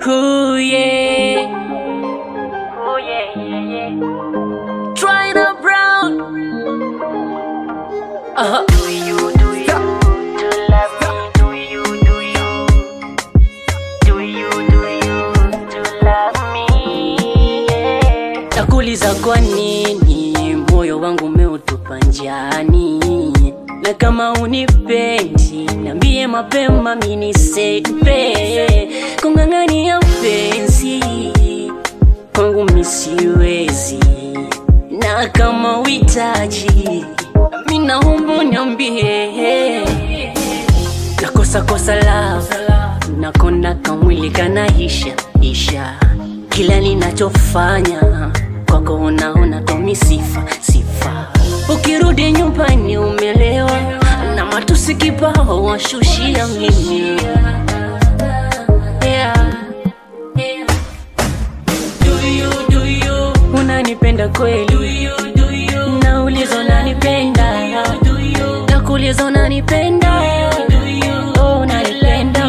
Ooh, yeah. Ooh, yeah, yeah, yeah. Tryna Brown. Uh-huh. Do you, do you, do love me? Do you, do you? Do you, do you, do love me? Yeah. Nakuuliza kwa nini moyo wangu umeutupa njiani, na kama unipendi niambie mapema, mini sepe kung'ang'ania penzi kwangu misiwezi, na kama uhitaji mimi naomba niambie, nakosa kosa love nakona kamwili kanaisha isha, kila ninachofanya kwako unaona tomi sifa sifa. Ukirudi nyumbani umelewa na matusi kibao washushia mimi yeah. Do you, do you, unanipenda kweli? Do you, do you, nauliza unanipenda? Do you, nakuuliza unanipenda? Do you, oh, unanipenda?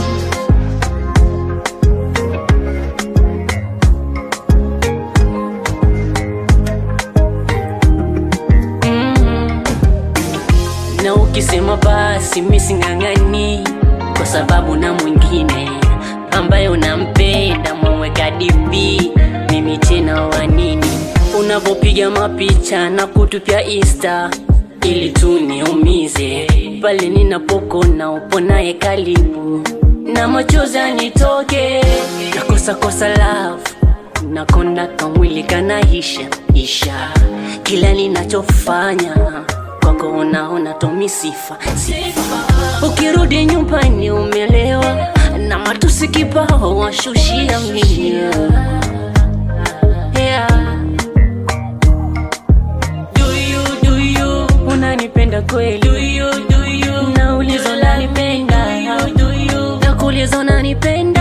Mm. na ukisema basi mising'ang'ani kwa sababu na mwingine ambaye unampenda mweweka dipi mimi tena wanini unavyopiga mapicha na kutupia insta ili tu niumize pale ninapokona upo naye karibu na machozi anitoke nakosa kosa love nakona kamwili kanaisha isha kila ninachofanya kwako unaona tomi sifa sifa ukirudi nyumbani umelewa na matusi kibao washushia mimi yeah. Do you, do you, unanipenda kweli? Do you, do you, nauliza unanipenda? Do you, do you, nakuuliza unanipenda?